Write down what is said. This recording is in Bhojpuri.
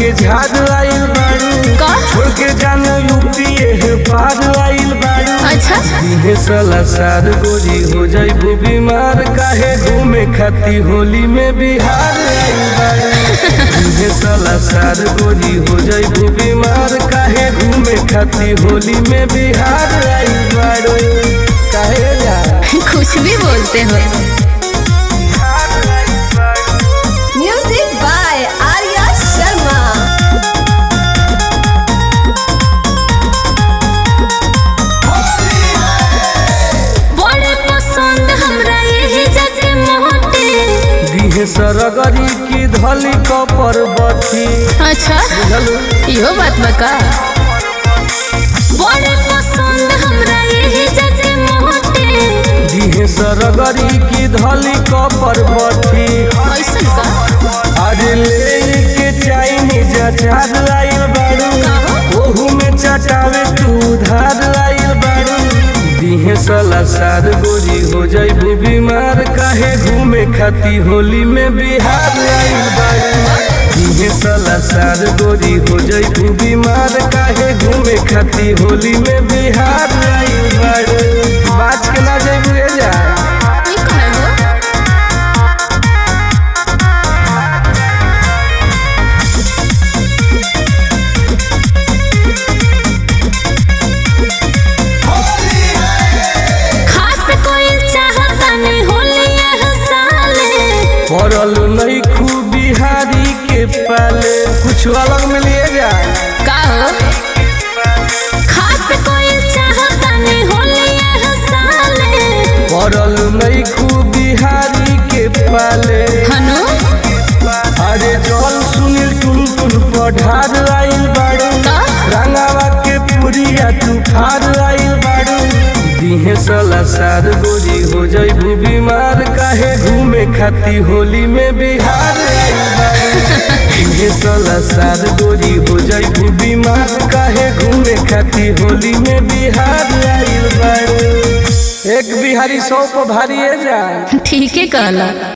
के झाड़ आइल बाड़ू का छोड़ के जाना यूपी है पार आइल बाड़ू अच्छा इहे साला सार गोरी हो जाइबू बीमार काहे घूमे खाती होली में बिहार आइल बाड़ू इहे साला सार गोरी हो जाइबू बीमार काहे घूमे खाती होली में बिहार आइल बाड़ू काहे जा कुछ भी बोलते हो Music by Arya Sharma. बड़े पसंद हमरा यही जगह मोहटे दिहे सरगरी की धली कपर बथी अच्छा इहो बात बका बड़े पसंद हमरा यही जगह मोहटे दिहे सरगरी की धली कपर बथी ऐसन का अरे ले के चाइनीज अचार आइल बाड़ू ओहू में चटावे तू धार आइल बाड़ू दिहे साला सार गोरी हो जाइबू बीमार काहे घूमे खाती होली में बिहार आइल बाड़ू दिहे साला सार गोरी हो जाइबू बीमार काहे घूमे खाती होली में बिहार आइल बाड़ू बात के ना जाइबू ए जा ई कहे हो खास कोई चाहता नहीं होली यह साले पड़ल नहीं खूब बिहारी के पाले कुछ अलग में लिए जा का हो खास कोई चाहता नहीं होली यह साले पड़ल नहीं खूब बिहारी के पाले हनु अरे जल सुनील टुन टुन पढ़ार आइल बाड़ू का रंगावा के पुरिया तू खार आइल बाड़ू दिहे साला सार गोरी हो जाइबू बीमार काहे घूमे खाती होली में बिहार आइल बाड़ू दिहे साला सार गोरी हो जाइबू बीमार काहे घूमे खाती होली में बिहार आइल बाड़ू एक बिहारी सौ पर भारी है जान ठीक है कहला